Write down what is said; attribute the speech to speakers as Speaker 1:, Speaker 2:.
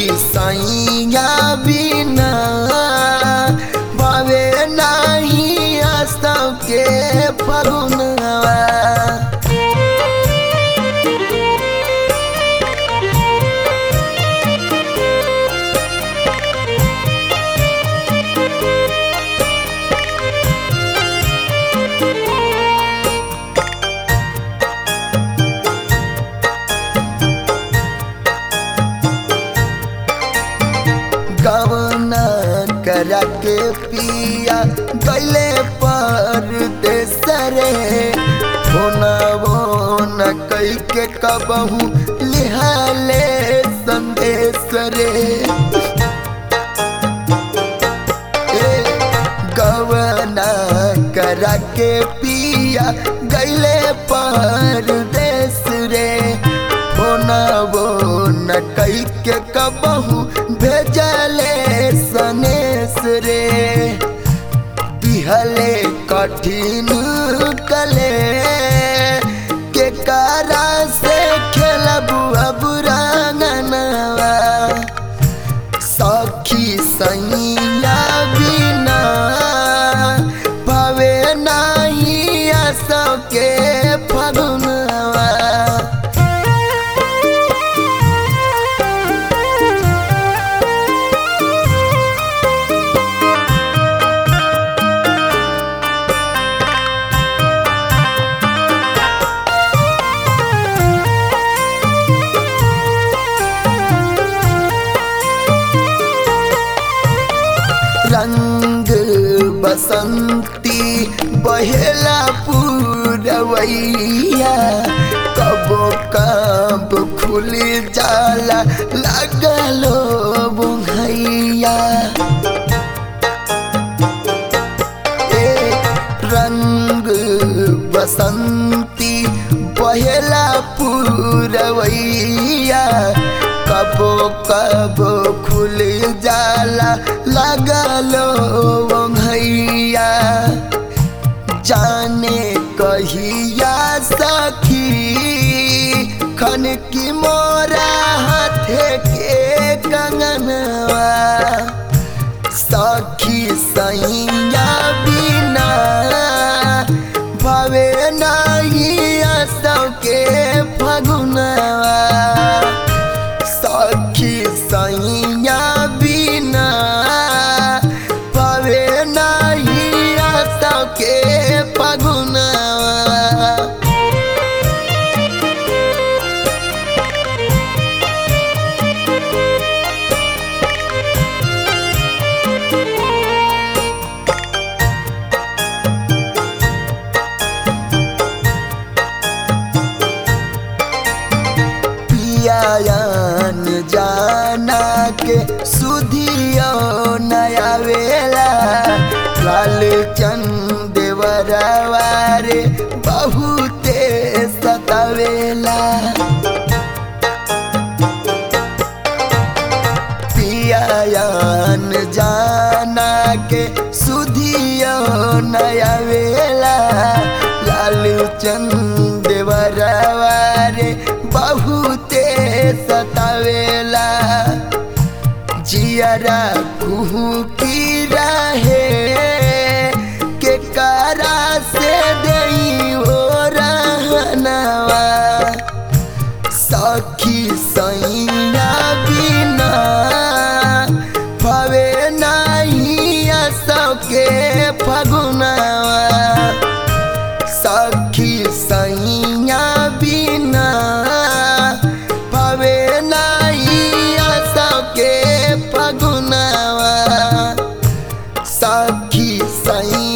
Speaker 1: सैया बिना भावे नाही आस्तव के फगुनवा गवना करा के पिया गैले पर देसरे होना वो न कई के कबहू लिहाले संदेश रे ए, गवना करा के पिया गैले पर देश रे होना वो न कई के कबहू भेजले सनेस रे दिहले कठिन कले के कारा से खेलबू अब रंगनवा सखी सैया बिना भवे नाही आसव के फगुनवा रंग बसंती बहेला पूरवैया कबो कब खुल जाला लगलो बुघैया ए रंग बसंती बहेला पूरवैया कबो कबो खुल जाला लगलो भैया जाने कहिया सखी खन की मोरा हाथे के कंगनवा सखी सैया बिना भवे नाही आसव के फगुनवा सखी सैया बिना भवे नाही आसव के फगुनवा पियान जाना के सुधियो नया वेला लाल चंद देवरवारे बहुते सतावेला पियान जाना के सुधियो नया वेला लाल चंद देवरवारे बहुते सतावेला जियरा कुहू की रहे के कारा से दई हो रहनवा सखी सैया बिना भवे नाही सके फगुनवा सखी सैया बिना भवे नाही सके फगुनवा सखी सैया